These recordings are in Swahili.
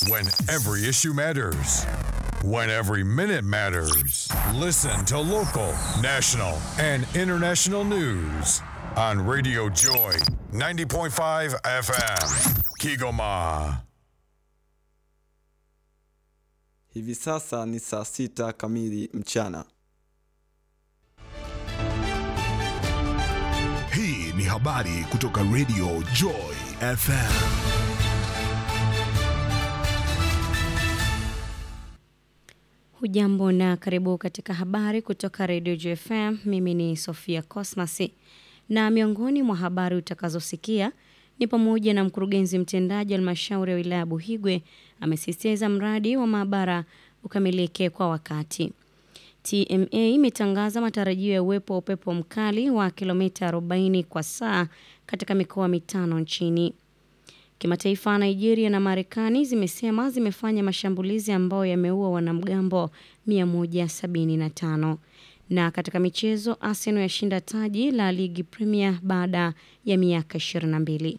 When every issue matters. When every minute matters. Listen to local, national, and international news on Radio Joy 90.5 FM. Kigoma. Hivi sasa ni saa sita kamili mchana. Hii ni habari kutoka Radio Joy FM. Hujambo na karibu katika habari kutoka Radio JFM. Mimi ni Sofia Cosmas, na miongoni mwa habari utakazosikia ni pamoja na mkurugenzi mtendaji wa halmashauri ya wilaya Buhigwe amesisitiza mradi wa maabara ukamilike kwa wakati. TMA imetangaza matarajio ya uwepo wa upepo mkali wa kilomita 40 kwa saa katika mikoa mitano nchini. Kimataifa, Nigeria na Marekani zimesema zimefanya mashambulizi ambayo yameua wanamgambo 175. Na katika michezo, Arsenal yashinda taji la ligi Premier baada ya miaka 22.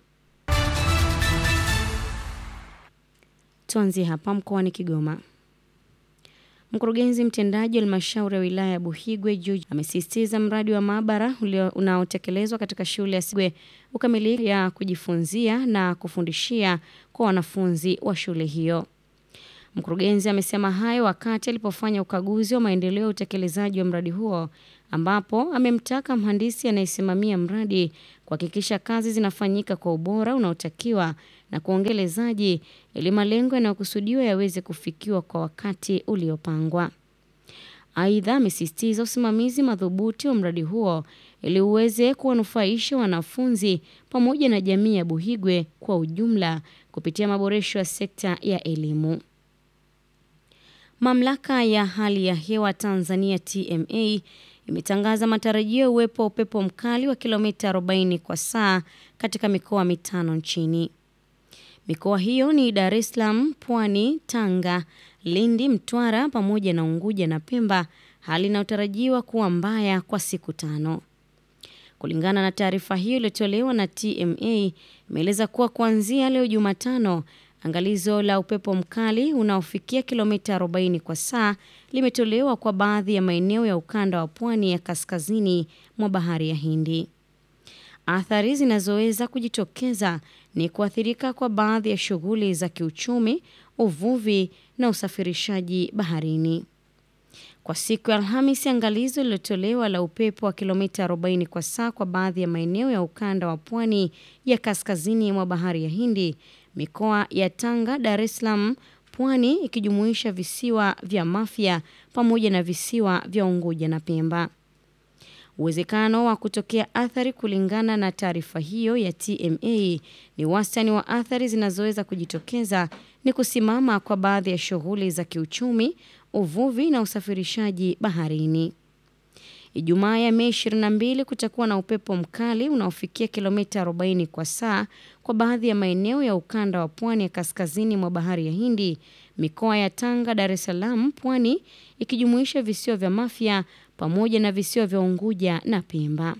Tuanzie hapa mkoani Kigoma. Mkurugenzi mtendaji wa halmashauri ya wilaya ya Buhigwe George amesisitiza mradi wa maabara unaotekelezwa katika shule ya Sigwe ukamilike ya kujifunzia na kufundishia kwa wanafunzi wa shule hiyo. Mkurugenzi amesema hayo wakati alipofanya ukaguzi wa maendeleo ya utekelezaji wa mradi huo, ambapo amemtaka mhandisi anayesimamia mradi kuhakikisha kazi zinafanyika kwa ubora unaotakiwa na kuongelezaji ili malengo yanayokusudiwa yaweze kufikiwa kwa wakati uliopangwa. Aidha, amesisitiza usimamizi madhubuti wa mradi huo ili uweze kuwanufaisha wanafunzi pamoja na jamii ya Buhigwe kwa ujumla kupitia maboresho ya sekta ya elimu. Mamlaka ya hali ya hewa Tanzania TMA imetangaza matarajio ya uwepo wa upepo mkali wa kilomita 40 kwa saa katika mikoa mitano nchini. Mikoa hiyo ni Dar es Salaam, Pwani, Tanga, Lindi, Mtwara pamoja na Unguja na Pemba, hali inayotarajiwa kuwa mbaya kwa siku tano. Kulingana na taarifa hiyo iliyotolewa na TMA, imeeleza kuwa kuanzia leo Jumatano, angalizo la upepo mkali unaofikia kilomita 40 kwa saa limetolewa kwa baadhi ya maeneo ya ukanda wa pwani ya kaskazini mwa bahari ya Hindi. Athari zinazoweza kujitokeza ni kuathirika kwa baadhi ya shughuli za kiuchumi, uvuvi na usafirishaji baharini. Kwa siku ya Alhamisi, angalizo lililotolewa la upepo wa kilomita 40 kwa saa kwa baadhi ya maeneo ya ukanda wa pwani ya kaskazini mwa bahari ya Hindi, mikoa ya Tanga, Dar es Salaam, Pwani ikijumuisha visiwa vya Mafia pamoja na visiwa vya Unguja na Pemba. Uwezekano wa kutokea athari kulingana na taarifa hiyo ya TMA ni wastani wa athari zinazoweza kujitokeza ni kusimama kwa baadhi ya shughuli za kiuchumi, uvuvi na usafirishaji baharini. Ijumaa ya Mei 22 kutakuwa na upepo mkali unaofikia kilomita 40 kwa saa kwa baadhi ya maeneo ya ukanda wa pwani ya kaskazini mwa bahari ya Hindi, mikoa ya Tanga, Dar es Salaam, Pwani ikijumuisha visiwa vya Mafia pamoja na visiwa vya Unguja na Pemba.